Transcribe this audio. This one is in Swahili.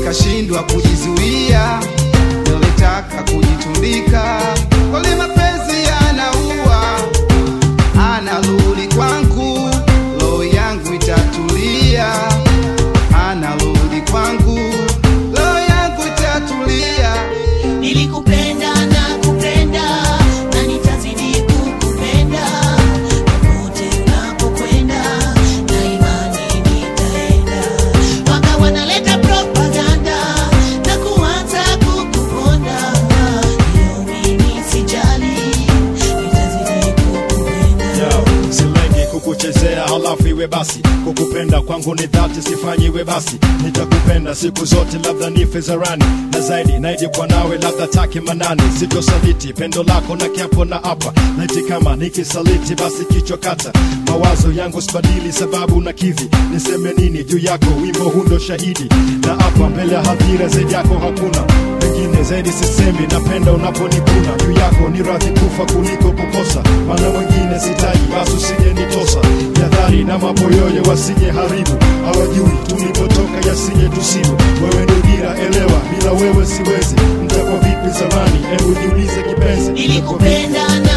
nikashindwa kujizuia, nilitaka kujitundika, kweli mapenzi yanaua, anarudi kwangu, roho yangu itatulia, anarudi kwangu, roho yangu itatulia. Nilikupenda na kupenda na nitazidi kukupenda popote unapokwenda, na imani nitaenda. Waka wanaleta propaganda na kuanza kukuponda, leo mimi sijali, nitazidi kukupenda. Yo, silengi kukuchezea halafu iwe basi kukupenda kwangu ni dhati sifanyiwe basi nitakupenda siku zote labda nife zarani na zaidi naije kwa nawe labda take manani sitosaliti pendo lako na kiapo na hapa naiti kama nikisaliti basi kichwa kata mawazo yangu sibadili sababu na kivi niseme nini juu yako wimbo hundo shahidi na hapa mbele ya hadhira zaidi yako hakuna pengine zaidi sisemi napenda unaponikuna juu yako ni radhi kufa kuliko kukosa maana mwingine sitaji basi usije nitosa jadhari na maboyoyo wasije haribu hawajui tulipotoka yasije tusibu wewe ni dira elewa bila wewe siwezi mtakwa vipi zamani hebu jiulize kipenzi Nilikupenda na